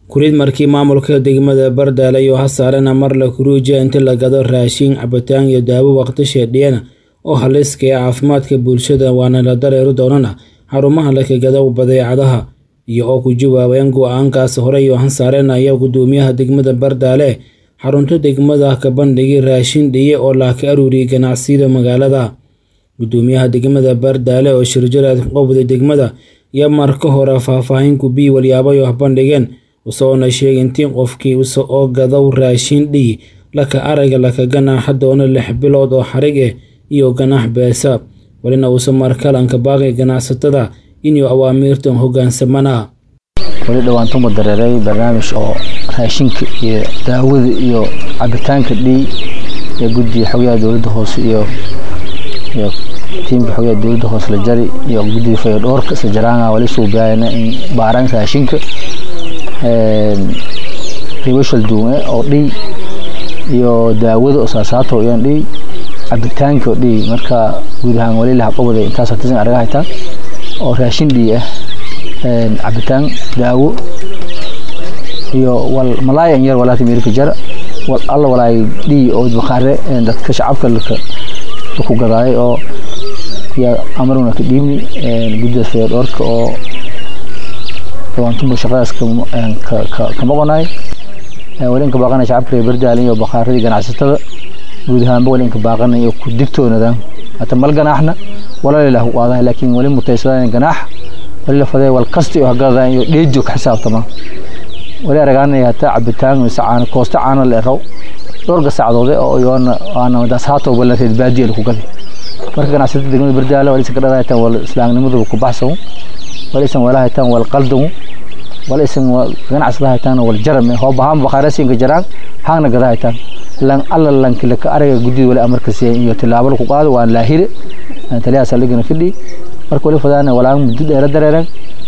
kurid markii maamulka degmada Bardaale iyo Hasaarena mar la kuruujiya inta la gado raashin cabitaan iyo daawo waqti sheedhiyana oo haliska ee caafimaadka bulshada waana la dareeri doonana xarumaha la kagado badeecadaha iyo oo ku jawaabeen go-aankaas hore iyo Hasaarena ayaa gudoomiyaha degmada Bardaale xarunta degmada ka bandhigay raashin dhiye oo la ka aruuriyay ganacsiyada magaalada gudoomiyaha degmada Bardaale oo shirjaraad qowda degmada iyo marka hore faahfaahin ku bii walyaabo wax bandhigeen usoona sheegay intii qofkii uso oo gadow raashin dhiy laka araga laka ganaaxa doona lix bilood oo xarig eh iyo ganaax beesa walina uusa markalanka baaqay ganacsatada inuu awaamiirtan hogaansamana weli dhawaantuma dareeray barnaamij oo raashinka iyo daawada iyo cabitaanka dhiy ee guddiga xogaha dowladda hoose iyo iyo tiimka xogaha dowladda hoose la jari iyo guddiga fayadhoorka isla jaraanga wali suubiyaayana in baaraan raashinka ribashal duume oo dhiy iyo daawada oo saasaato iyaan dhiy cabitaanka oo dhiy marka guud ahaan wali laha qobada intaas hatisan araga haytaan oo raashin dhiy ah cabitaan daawo iyo wal malaayan yar walaata meelka jara wal alla walaay dhiy oo bakhaare dadka shacabka laka ku gadaay oo yaa amaruna ka dhiibni guddiga fayadhoorka oo dhawaantumba shaqadaas ka maqonaay wali inka baaqanay shacabka reer Bardaale iyo bakhaaradii ganacsatada guud ahaanba wali inka baaqanay iyo ku digtoonadaan hata mal ganaaxna wala ilaah u qaadan laakiin wali mutaysadaan ganaax wali la faday wal kasti oo hagada iyo dheejo ka xisaabtama wali araganay hata cabitaan mise caano koosta caano la raw dhowr saacadood oo yoona aan daas haato wala reer baadiye ku galay marka ganacsatada degmada Bardaale wali iska dhadaytaan wal islaamnimadu ku baxsan wali isan wala haytaan wal qaldamu wala isan ganacsi haytaan wal jaram hoo bahan bakhaarasiinka jaraan haana gada haytaan lan alla lan kila ka araga guddi wala amarka si iyo tilaabo ku qaado waan laahire taliya saligana fidhi marka wali fadana wala muddo dheer dareeran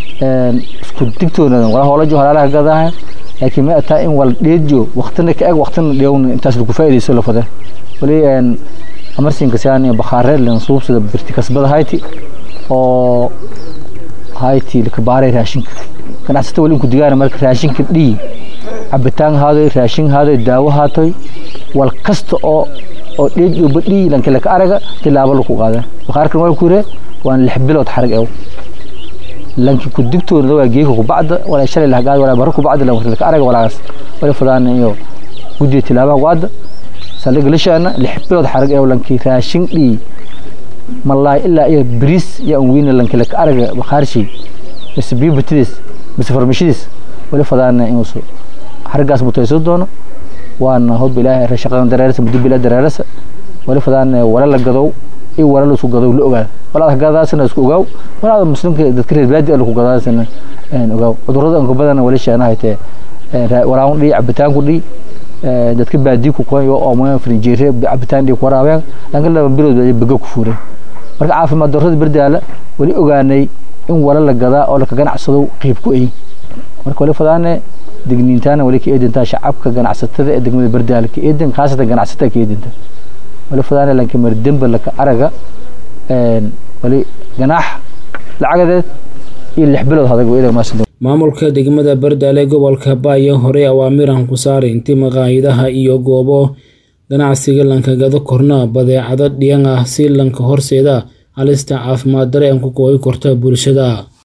isku digtoona wala hoola jo halaalaha gadaha laakiin ma ataa in wal dheejo waqtina ka eg waqtina dheewna intaas lagu faa'iideyso la fada wali amarsiinka saan iyo bakhaare lan suubsada birti kasbada hayti oo hayti laka baaray raashinka ganacsatada wali ku digaana marka raashinka dhiy cabitaan haaday raashin haaday daawo haatoy wal kasta oo oo dheej iyo badhiy lanka laka araga tilaabo lagu qaada bakhaarkan waa ku yire waan lix bilood xarag ew lanki ku digtoona waa geeka ku bacda wala shalay la hagaad wala baro ku bacda lanka laka araga walaas wali fadaan iyo guddiga tilaabaha qaada saldhig lishaana lix bilood xarag ew lanki raashin dhiy malaay ilaa iyo bariis iyo aan weyna lanka laka araga bakhaarshii mise biyo batidiis mise farmashidiis wali fadaana inuusu xariggaas mutayso doono waana hob ilaahay shaqadan dareerasa muddo bilaa dareerasa wali fadaana wala la gadow iyo wala la isku gadow la ogaada walaad gadaasana isku ogaaw walaad muslimka dadka reer baadi la ku gadaasana ogaaw cudurrada anka badan wali sheena haytee waraan dhii cabitaanku dhii dadka baadi ku qoyo oo ma frinjeere cabitaan dhii ku waraabeen lanka laba bilood baga ku fuureen marka caafimaad darrada Bardaale wali ogaanay in wala la gadaa oo la ka ganacsado qayb ku ay marka wali fadaane digniintaana wali ka eedintaa shacabka ganacsatada ee degmada Bardaale ka eedin khaasatan ganacsatada ka eedinta wali fadaane lanka mar demba la ka araga een wali ganaax lacagadeed iyo lix bilood hadag weeyda maasoo maamulka degmada Bardaale gobolka Baayo hore awaamiran ku saaray intii maqaayidaha iyo goobo ganacsiga lanka gado korna badeecado dhiyan ah si lanka horseeda halista caafimaad dareen ku kooyi korta bulshada